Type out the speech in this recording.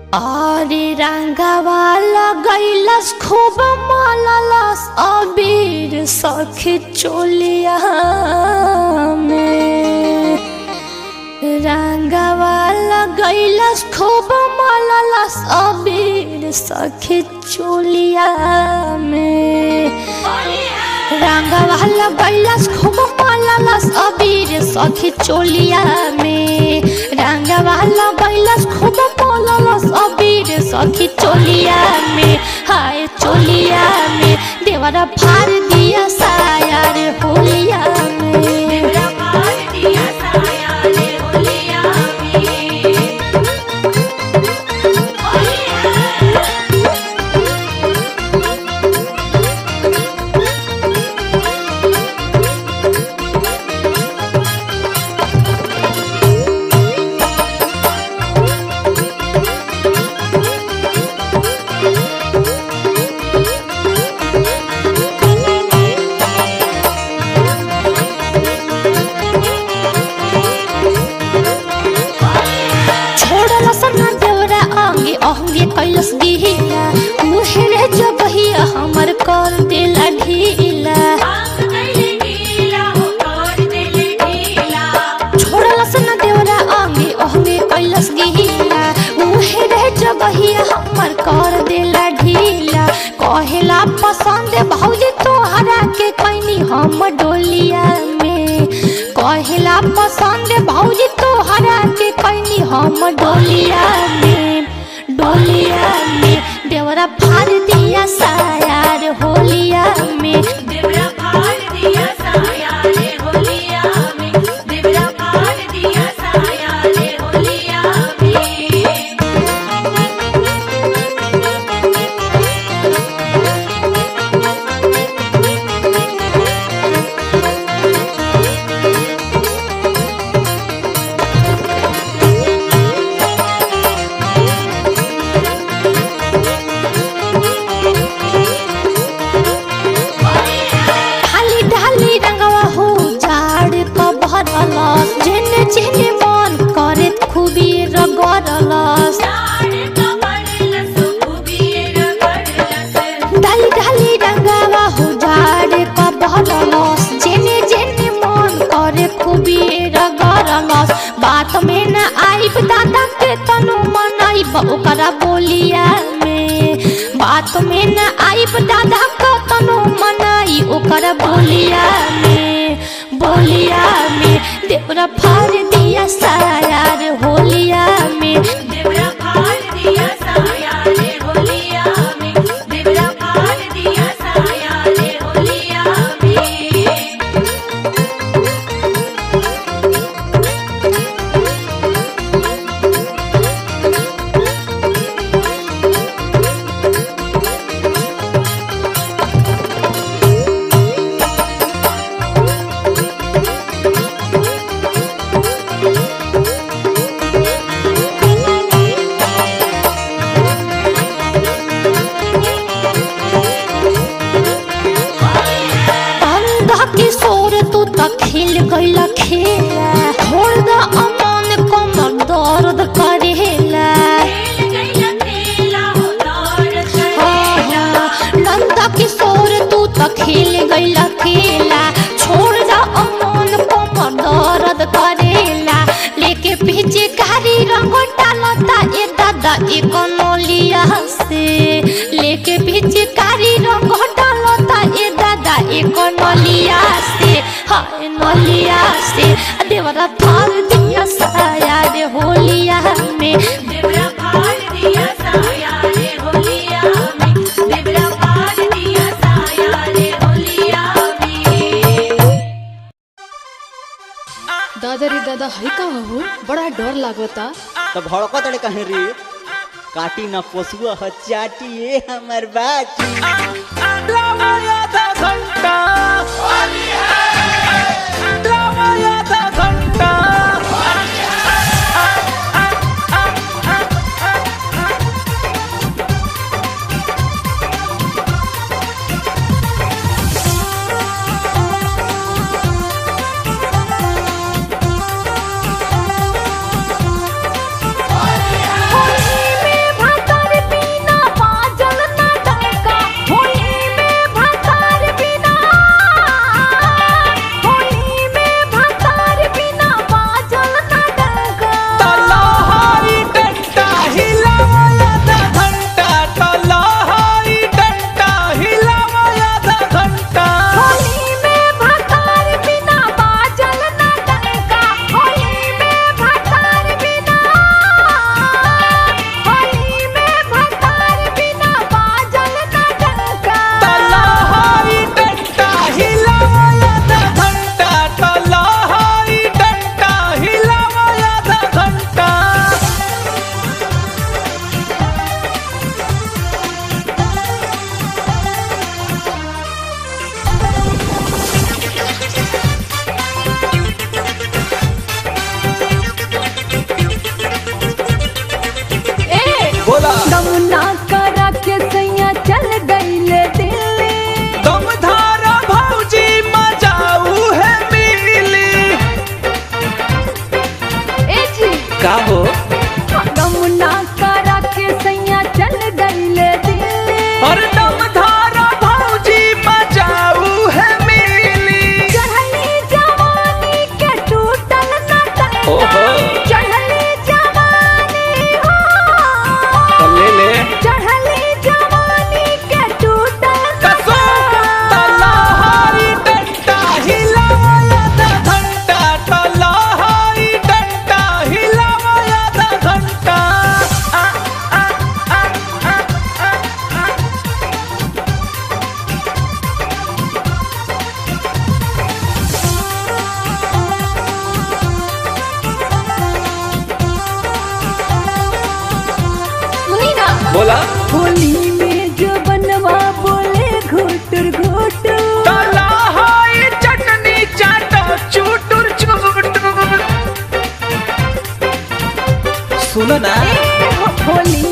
अरे रंगवा लगैलस खूब माललस अबीर सखी चोलिया में रंगवा लगैलस खूब माललस अबीर सखी चोलिया में रंगवा लगैलस खूब माललस अबीर सखी चोलिया में रंगवा लगैलस खूब माललस अबीर सखी चोलिया में हाय चोलिया में देवरा फाड़ दिया साया रे होलिया में छोड़लस ना देवरा अंगे अंगे कैलस दिहिला उहे रे जबहिया हमर कर देला ढीला छोड़लस ना देवरा अंगे अंगे कैलस दिहिला उहे रे जबहिया हमर कर देला ढीला कहेला पसंद भौजी तोहरा के कैनी हम डोलिया में कहेला पसंद भौजी तोहरा के कैनी हम डोलिया में डोलिया में देवरा फाड़ दिया साया रे होलिया में ढाली ढाली रंगवा हो झाड़ क भरलस जेने जेने मन करे खूबी रगड़लस ढाली ढाली रंगवा हो झाड़ क भरलस जेने जेने मन करे खूबी रगड़लस बात में न आइब दादा के तनु मनाइब ओकरा बोलिया में बात में न आइब दादा के तनु मनाई ओकरा बोलिया में बोलिया में देवरा फाड़ दिया साया रे होलिया में अंधा किशोर तू त खिल गईला खेला छोड़ द अमन कमर दर्द करेला नंदा किशोर तू त खिल गईला खेला छोड़ द अमन कमर दर्द करेला लेके पीछे कारी रंग डालता ए दादा एक नलिया से लेके पीछे कारी रंग डालता ए दादा एक नलिया से हाय नलिया से देवरा थार दिया साया रे होलिया में दादा रे दादा है का हो बड़ा डर लागता तो भड़कत रे कहीं रे काटी न पोसुआ ह चाटी ए हमर बाटी होली में का हो गमुना करा के सैया चल गईले दिल्ली और दम धारा भौजी बजाऊ है मिली चढ़ली जवानी के टूटल न तैया ओहो। चढ़ली जवानी हो ले ले चढ़ली जवानी के टूटल न कसो तलहारी डंडा हिलाया दा घंटा तलहारी डंडा हिलाया दा घंटा आ, आ, आ, आ, आ, आ। सुनी ना बोला होली में जो बनवा बोले घोटर घोटर तलहारी चटनी चाटो चूटुर चूटुर सुनो ना होली